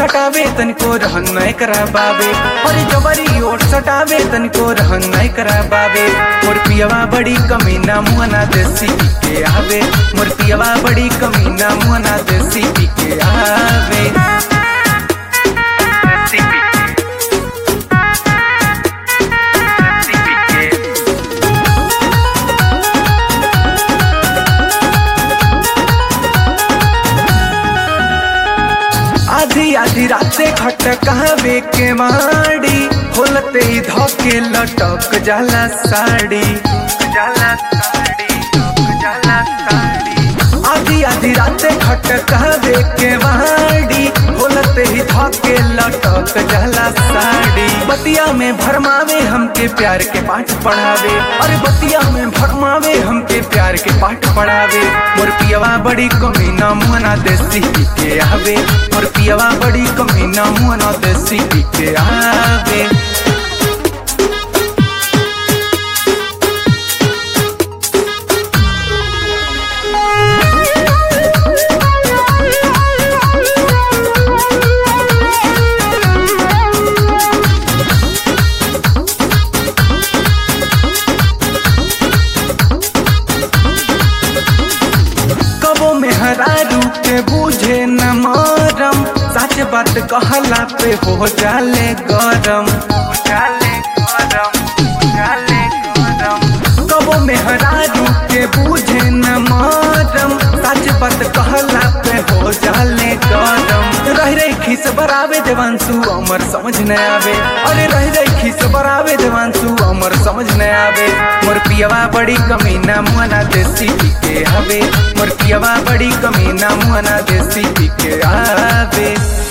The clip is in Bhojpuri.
सटावे तनिको रहन नहीं करा बाबे अरे जबरी ओट सटावे तनिको रहन नहीं करा बाबे मोर पियवा बड़ी कमीना मुहना देसी पी के आवे मोर पियवा बड़ी कमीना मुहना देसी पी के आवे देसी पी के देसी पी के आधी आधी राते खट कहवे के माड़ी खोलते ही धोके लटक जाला साड़ी जाला साड़ी जाला साड़ी आधी आधी राते खट कहवे के माड़ी खोलते ही धोके लटक जाला साड़ी बतिया में भरमावे हमके प्यार के पाठ पढ़ावे अरे बतिया में भरमावे हमके प्यार के पाठ पढ़ावे मोर पियवा बड़ी कमीना मुहना देसी पी के आवे मोर पियवा बड़ी कमीना मुहना देसी पी के आवे कबो में हरारू के बूझे न मरम सच बात कहला पे हो जाले गरम हो जाले गरम हो जाले गरम कबो में हरारू के बूझे न मरम सच बात कहला पे हो जाले गरम रह रही खिस बरावे देवांशु अमर समझ न आवे अरे रह रही खिस बरावे देवांशु अमर समझ न आवे मोर पियवा बड़ी कमीना मुहना देसी पी के हवे मोर पियवा बड़ी कमीना मुहना देसी पी के आवे